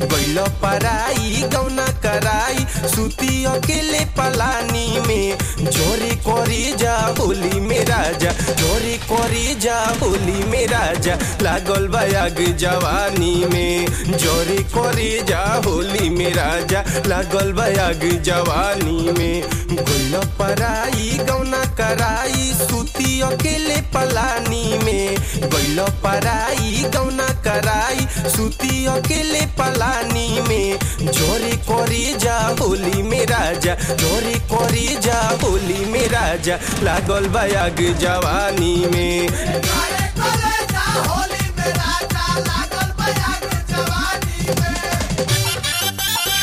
गैल पराई गौना कराई सुती अकेले पलानी में जोरे करे जा होली में राजा जोरे करे जा होली में राजा लागल बयाग जवानी में जोरे करे जा होली में राजा लागल बयाग जवानी में गैल पराई गौना कराई सुती अकेले पलानी में गैल पराई गौना कराई सुती अकेले पलानी में जोरे करे जा होली में राजा जोरे करे जा होली में राजा लागल बयाग जवानी में करे करे जा होली में राजा लागल बयाग जवानी में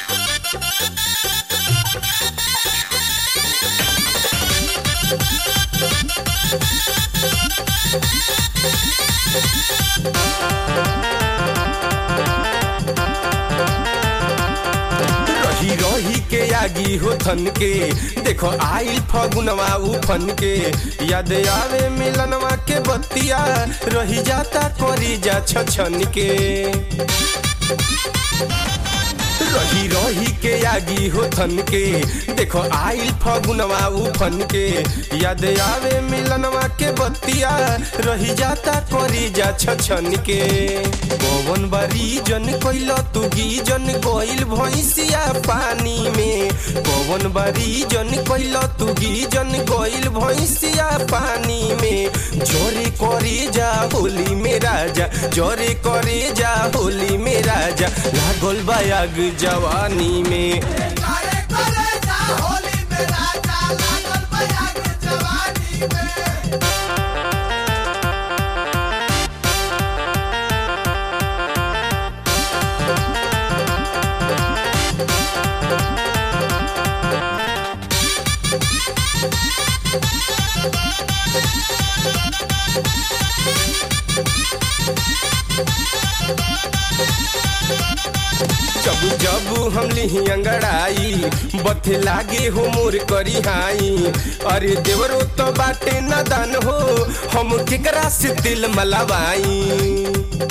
रही रही के आगी हो थन के देखो आइल फगुनवा उफन के याद आवे मिलनवा के बत्तिया रही जाता करी जा छछन के रही रही के आगी हो थन के देखो आइल फगुनवा उफन के याद आवे मिलनवा के बत्तिया रही जाता करी जा छछन के पवन बारी जन कैल तू जन गइल भैंसिया पानी में पवन बारी जन कैल तू जन गइल भैंसिया पानी में जोरे करे जा होली में राजा जोरे करे जा होली में राजा लागल बयाग जवानी में करे करे जा होली में राजा लागल बयाग जवानी में जब जब हम लिही अंगड़ाई बथे लागे हो मोर करी हाई अरे देवरो तो बाटे नदान हो हम केकरा से दिल मलावाई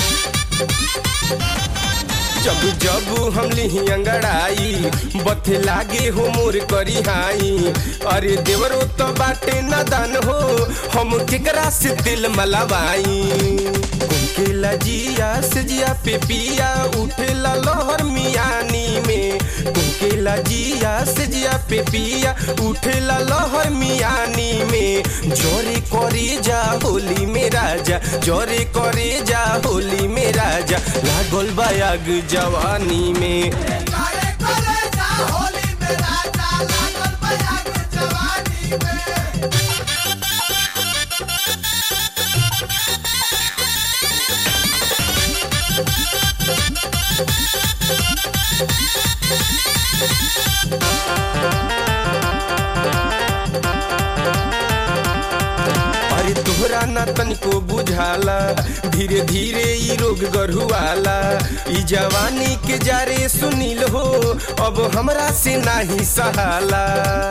जब जब हम लिही अंगड़ाई बथे लागे हो मोर करी हाई अरे देवरो तो बाटे नदान हो हम केकरा से दिल मलावाई कुमकेला जिया से जिया पे पिया उठेला लहर मियानी में कुमकेला जिया से जिया पे पिया उठेला लहर मियानी में जोरे करे जा होली में राजा जोरे करे जा होली में राजा लागल बयाग जवानी में करे करे जा होली में राजा लागल बयाग जवानी में अरे तोहरा ना तनिको बुझाला धीरे धीरे ई रोग गढ़ुआला ई जवानी के जारे सुनील हो अब हमरा से नाही सहाला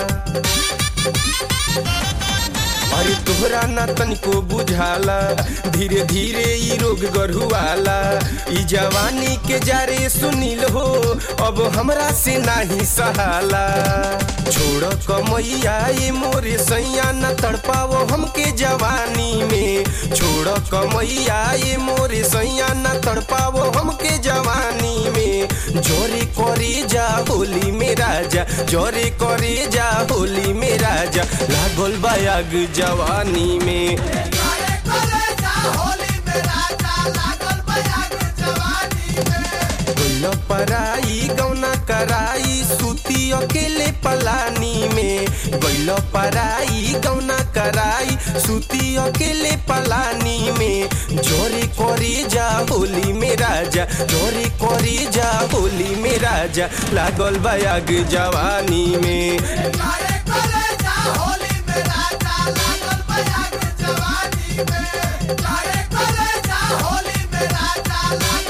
अरे तोहरा ना तनिको बुझाला धीरे धीरे ई रोग गढ़ुआला ई जवानी के जारे सुनील हो अब हमरा से नाही सहाला छोड़ कमैया ये मोरे सैया न तड़पावो हमके जवानी में छोड़ कमैया ये मोरे सैया न तड़पावो हमके जवानी में जोरे करे जा होली में राजा जोरे करे जा होली में राजा लागल बयाग जवानी में करे करे जा होली में राजा लागल बयाग जवानी में गइल पराई गौना कराई सुती अकेले पलानी में गइल पराई गौना कराई सुती अकेले पलानी में जोरे करे जा होली में राजा जोरे करे जा होली में राजा लागल बयाग जवानी में करे करे जा होली में राजा लागल बयाग जवानी में करे करे जा होली में राजा लागल